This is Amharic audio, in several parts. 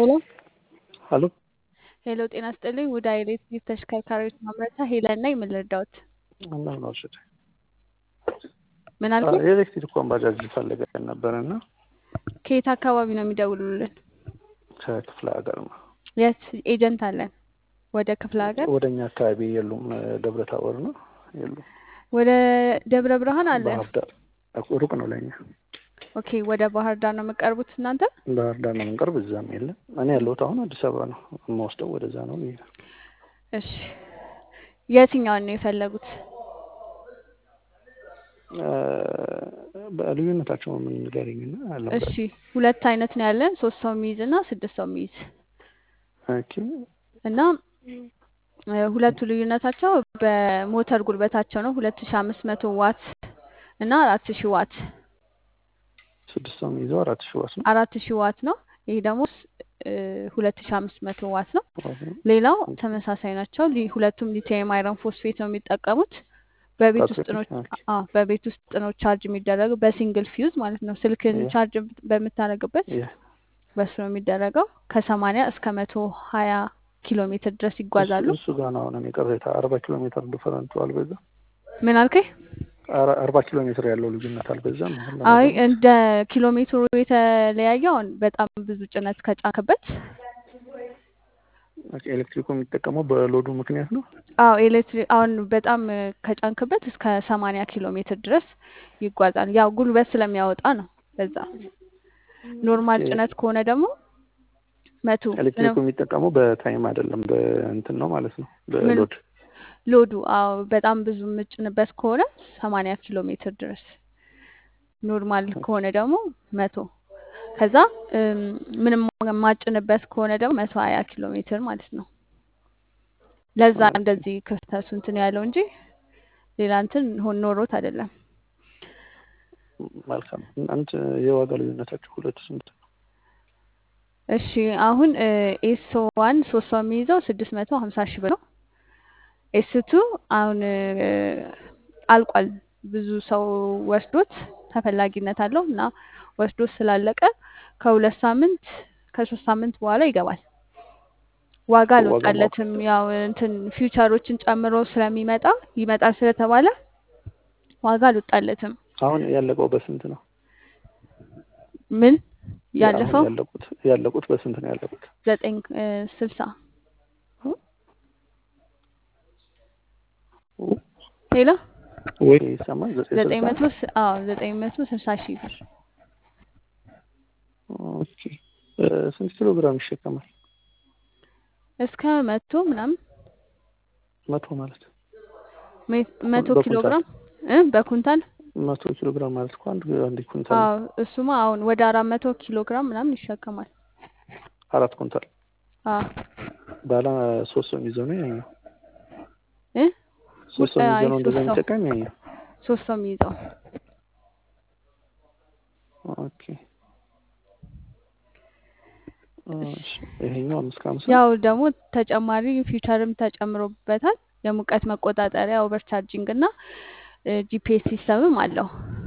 ሄሎ ሀሎ ሄሎ፣ ጤና ስጥልኝ። ውድ ኤሌክትሪክ ተሽከርካሪዎች ማምረቻ ሄለን ነኝ። ምን ልርዳዎት? እንደምን ዋልሽ? ምን አልኩኝ? የኤሌክትሪክ ባጃጅ ፈልገን ነበር እና ከየት አካባቢ ነው የሚደውሉልን? ከክፍለ ሀገር ነው። የት ኤጀንት አለን? ወደ ክፍለ ሀገር ወደ እኛ አካባቢ የሉም። ደብረ ታቦር ነው የሉም። ወደ ደብረ ብርሃን አለን። ባህር ዳር ሩቅ ነው ለእኛ። ኦኬ፣ ወደ ባህር ዳር ነው የምቀርቡት እናንተ? ባህር ዳር ነው የምንቀርብ፣ እዛም የለም። እኔ ያለሁት አሁን አዲስ አበባ ነው። የምወስደው ወደዛ ነው ብዬ ነው። እሺ፣ የትኛውን ነው የፈለጉት? በልዩነታቸው ምን ንገሪኝና አልነበረ እሺ፣ ሁለት አይነት ነው ያለን፣ ሶስት ሰው የሚይዝ እና ስድስት ሰው የሚይዝ ኦኬ እና እ ሁለቱ ልዩነታቸው በሞተር ጉልበታቸው ነው። ሁለት ሺ አምስት መቶ ዋት እና አራት ሺ ዋት ስድስት ሰው የሚይዘው አራት ሺህ ዋት ነው። አራት ሺ ዋት ነው። ይህ ደግሞ ሁለት ሺ አምስት መቶ ዋት ነው። ሌላው ተመሳሳይ ናቸው። ሊ- ሁለቱም ሊቲየም አይረን ፎስፌት ነው የሚጠቀሙት። በቤት ውስጥ ነው ኦኬ። አዎ፣ በቤት ውስጥ ነው ቻርጅ የሚደረገው በሲንግል ፊውዝ ማለት ነው። ስልክን ያ። ቻርጅ በምታደርግበት ያ በሱ ነው የሚደረገው። ከሰማንያ እስከ መቶ ሀያ ኪሎ ሜትር ድረስ ይጓዛሉ። እሱ ጋር ነው አሁን እኔ ቅሬታ አርባ ኪሎ ሜትር ዲፈረንቱ አልበዛም? ምን አልከኝ? አረ- አርባ ኪሎ ሜትር ያለው ልዩነት አልበዛም? አሁን አይ ለመገናኘት? እንደ ኪሎ ሜትሩ የተለያየውን በጣም ብዙ ጭነት ከጫንክበት ኦኬ፣ ኤሌክትሪኩ የሚጠቀመው በሎዱ ምክንያት ነው። አዎ ኤሌክትሪክ አሁን በጣም ከጫንክበት እስከ ሰማንያ ኪሎ ሜትር ድረስ ይጓዛል። ያው ጉልበት ስለሚያወጣ ነው። በዛ ኖርማል ኦኬ። ጭነት ከሆነ ደግሞ መቶ ኤሌክትሪኩ የሚጠቀመው በታይም አይደለም በእንትን ነው ማለት ነው ምን በሎድ ሎዱ አዎ በጣም ብዙ የምጭንበት ከሆነ ሰማንያ ኪሎ ሜትር ድረስ ኖርማል ከሆነ ደግሞ መቶ ከዛ እም፣ ምንም የማጭንበት ከሆነ ደግሞ መቶ ሀያ ኪሎ ሜትር ማለት ነው። ለዛ እንደዚህ ክፍተቱ እንትን ያለው እንጂ ሌላ እንትን ሆን ኖሮት አይደለም። መልካም። አንድ የዋጋ ልዩነታቸው ሁለቱ ስንት ነው? እሺ አሁን ኤስ ዋን ሶስት ሰው የሚይዘው ስድስት መቶ ሀምሳ ሺህ ብር ነው። ኤስ ቱ አሁን እ፣ አልቋል። ብዙ ሰው ወስዶት ተፈላጊነት አለው እና ወስዶት ስላለቀ ከሁለት ሳምንት ከሶስት ሳምንት በኋላ ይገባል። ዋጋ ዋጋ ማወቅ አልወጣለትም። ያው እንትን ፊውቸሮችን ጨምሮ ስለሚመጣ ይመጣል ስለተባለ ዋጋ አልወጣለትም። አሁን ያለቀው በስንት ነው? ምን ያ- አሁን ያለፈው ያለቁት ያለቁት በስንት ነው ያለቁት? ዘጠኝ እ፣ ስልሳ ሌላ ወይ ይሰማል? ዘጠኝ ዘጠኝ ስልሳ መቶ ስ- አዎ ዘጠኝ መቶ ስልሳ ሺህ ብር ኦኬ። እ፣ ስንት ኪሎ ግራም ይሸከማል? እስከ መቶ ምናምን መቶ ማለት ሜ- መቶ ኪሎ በኩንታል ግራም እ በኩንታል መቶ ኪሎ ግራም ማለት እኮ አንድ አንድ ኩንታል ነው። አዎ እሱማ አሁን ወደ አራት መቶ ኪሎ ግራም ምናምን ይሸከማል። አራት ኩንታል አዎ ባለ ሶስት ሰው የሚይዘው ነው ያኛው። እ ሶስት ሰው አይ የሚይዘው ነው እንደዛ ሶስት ሰው የሚጠቀም ያኛው። ሶስት ሰው የሚይዘው ኦኬ። እሺ፣ ይሄኛው አምስት ከሀምሳ ያው ደግሞ ተጨማሪ ፊውቸርም ተጨምሮበታል። የሙቀት መቆጣጠሪያ ኦቨር ቻርጂንግ እና ጂፒኤስ ሲስተምም አለው።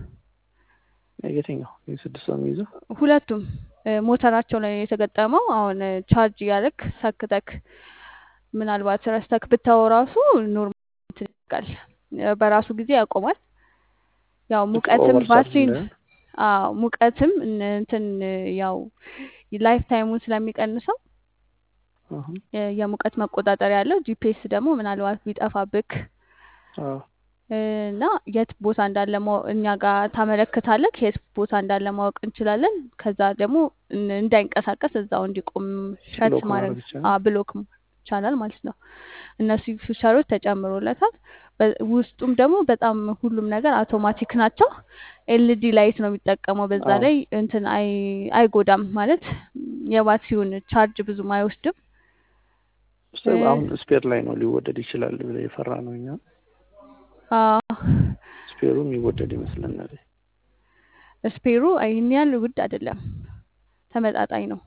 የትኛው ይህ ስድስት ሰው የሚይዘው? ሁለቱም እ፣ ሞተራቸው ላይ የተገጠመው አሁን እ፣ ቻርጅ እያደረግ ሰክተክ ምናልባት ረስተክ ብታወ ራሱ ኖርማል እንትን ይልቃል እ፣ በራሱ ጊዜ ያቆማል። ያው ሙቀትም ኦቨር ቻርጅ ባትሪን እንዳይሆን አዎ ሙቀትም እን- እንትን እ፣ ያው ላይፍ ታይሙን ስለሚቀንሰው አሁን የ- የሙቀት መቆጣጠሪያ ያለው ጂፒኤስ ደግሞ ምናልባት ቢጠፋብክ አዎ እ፣ እና የት ቦታ እንዳለ ማወቅ እኛ ጋር ታመለክታለህ። የት ቦታ እንዳለ ማወቅ እንችላለን። ከዛ ደግሞ እን- እንዳይንቀሳቀስ እዛው እንዲቆም ሸት ብሎክ ማድረግ ማድረግ ይቻላል። አ ብሎክ ይቻላል ማለት ነው። እነሱ ፊውቸሮች ተጨምሮለታል። በ- ውስጡም ደግሞ በጣም ሁሉም ነገር አውቶማቲክ ናቸው። ኤልዲ ላይት ነው የሚጠቀመው። በዛ አዎ ላይ እንትን አይ አይጎዳም ማለት የባትሪውን ቻርጅ ብዙም አይወስድም። ስ- እ፣ አሁን ስፔር ላይ ነው ሊወደድ ይችላል ብለ የፈራ ነው እኛ አ ስፔሩ የሚወደድ ይመስለናል። ስፔሩ ይህን ያህል ውድ አይደለም፣ ተመጣጣኝ ነው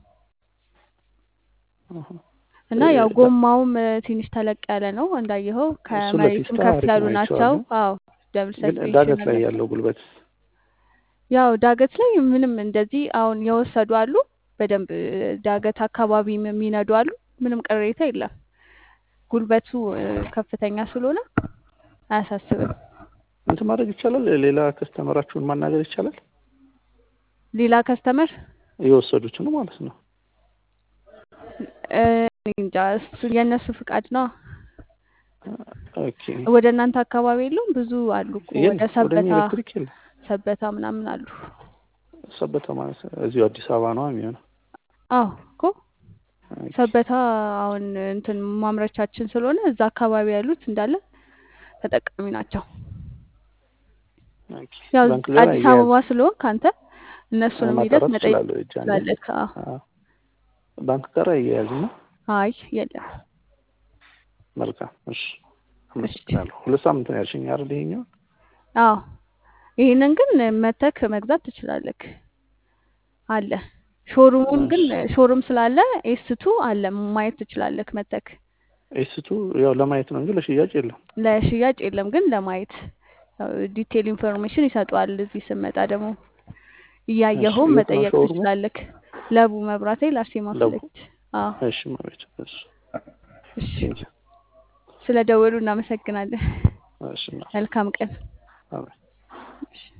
አሃ። እና እ፣ ያው ዳ- ጎማውም እ፣ ትንሽ ተለቅ ያለ ነው እንዳየኸው፣ እሱ ከመሬቱም ለፊስታ ከፍ አሪፍ ያሉ ነው ናቸው። አይቼዋለሁ። አዎ ደብል ግን ሰስፔንሽን ዳገት ላይ አላቸው። ያለው ጉልበት ያው ዳገት ላይ ምንም እንደዚህ አሁን የወሰዱ አሉ በደንብ ዳገት አካባቢ የሚነዱ አሉ። ምንም ቅሬታ የለም። ጉልበቱ እ፣ ከፍተኛ ስለሆነ አያሳስብም። እንትን ማድረግ ይቻላል። ሌላ ከስተመራችሁን ማናገር ይቻላል። ሌላ ከስተመር የወሰዱትን ማለት ነው። እ፣ እኔ እንጃ እሱ የእነሱ ፍቃድ ነው። ኦኬ ወደ እናንተ አካባቢ የለውም? ብዙ አሉ እኮ ወደ የለም ወደ እኛ ሰበታ ኤሌክትሪክ የለም። ሰበታ ምናምን አሉ። ሰበታ ማለት እዚሁ አዲስ አበባ ነው የሚሆነው። አዎ እኮ ኦኬ ሰበታ አሁን እንትን ማምረቻችን ስለሆነ እዛ አካባቢ ያሉት እንዳለ ተጠቃሚ ናቸው። ኦኬ ያው ባንክ ጋር አዲስ አያያዝ አበባ ስለሆን ካንተ እነሱንም ሂደት ማጣራት መጠየቅ እችላለሁ። እጅ አንዴ ትችላለህ። አዎ። አዎ። ባንክ ጋር አያያዝ ነው። አይ የለም። መልካም እሺ፣ እሺ አመሰግናለሁ። ሁለት ሳምንት ነው ያልሽኝ አይደል? ይሄኛው አዎ ይሄንን ግን መተክ መግዛት ትችላለህ። አለ ሾሩሙን ግን እሺ ሾሩም ስላለ ኤስቱ አለ ማየት ትችላለህ። መተክ ኤስቱ ያው ለማየት ነው እንጂ ለሽያጭ የለም። ለሽያጭ የለም፣ ግን ለማየት ያው ዲቴል ኢንፎርሜሽን ይሰጠዋል። እዚህ ስመጣ ደግሞ እሺ እያየኸውም የት ነው መጠየቅ ሾሩሙ? ትችላለህ። ለቡ መብራቴ ላርሴማ ፊት ለቡ። ለፊት። አዎ እሺ ማለት እሺ እሺ። ቴንኪ ስለ ደወሉ እናመሰግናለን። እሺ መልካም ቀን። አሜን። እሺ።